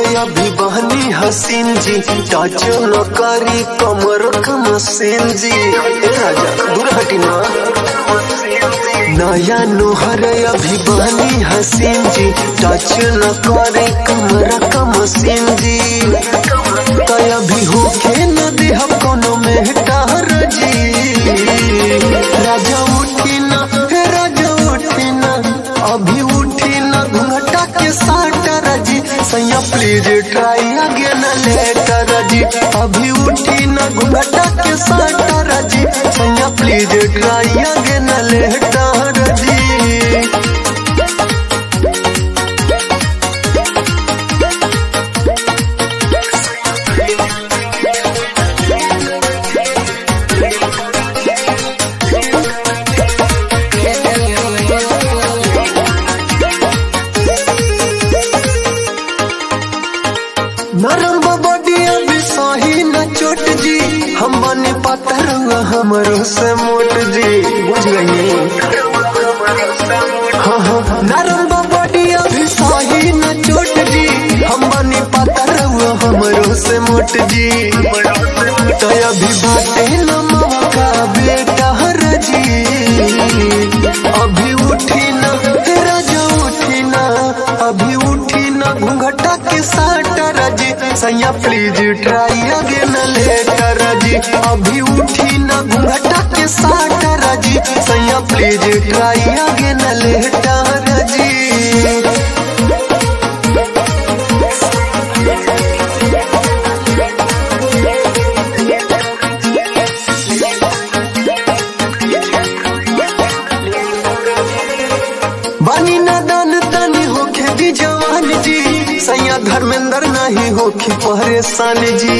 अभी बहनी हसीन जी टच न करी कमर का मसीन जी ए राजा दूर हटी ना नया नुहर अभी बहनी हसीन जी टच न करे कमर का मसीन जी तय अभी होके न देह कोनो में टहर जी राजा उठी ना हे राजा उठी ना अभी उठी ना घूंघटा के साटर जी सैया प्लीज ट्राई अगेन लेटर जी अभी उठी ना घूंघटा के साटर जी सैया प्लीज ट्राई अगेन लेटर जी नरम बडिया भी सही न चोट जी हम बने पातर हमरो से मोट जी बुझ गई हाँ हाँ नरम बडिया भी सही न चोट जी हम बने पातर हमरो से मोट जी तो अभी बाटे न मावा का बेटा हर जी अभी उठी ना हे राजा उठी ना अभी उठी ना घूंघटा के साटर जी सैया प्लीज ट्राई अगेन लेटर जी अभी उठी ना घूंघटा के साटर जी सैया प्लीज ट्राई अगेन लेटर जी बानी नादान तानी होखे भी जवान जी सैया धर्मेंद्र नहीं होखे परेशान जी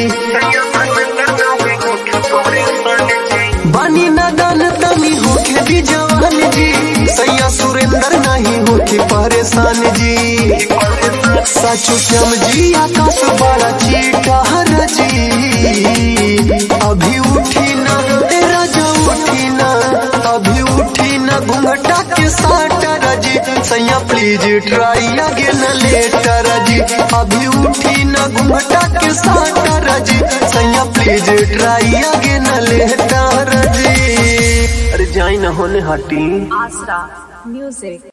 बानी नादान तानी होखे भी जवान जी सैया सुरेंद्र नहीं होखे परेशान जी साचो श्याम जी आकाश बड़ा चीटा हर जी अभी उठी ना ए राजा उठी ना अभी उठी ना घूंघटा के साटर जी सैया प्लीज ट्राई अगेन लेटर जी अभी उठी ना घूंघटा के साटर जी सैया प्लीज ट्राई अगेन लेटर जी अरे जाई ना होने हटी Asra Music.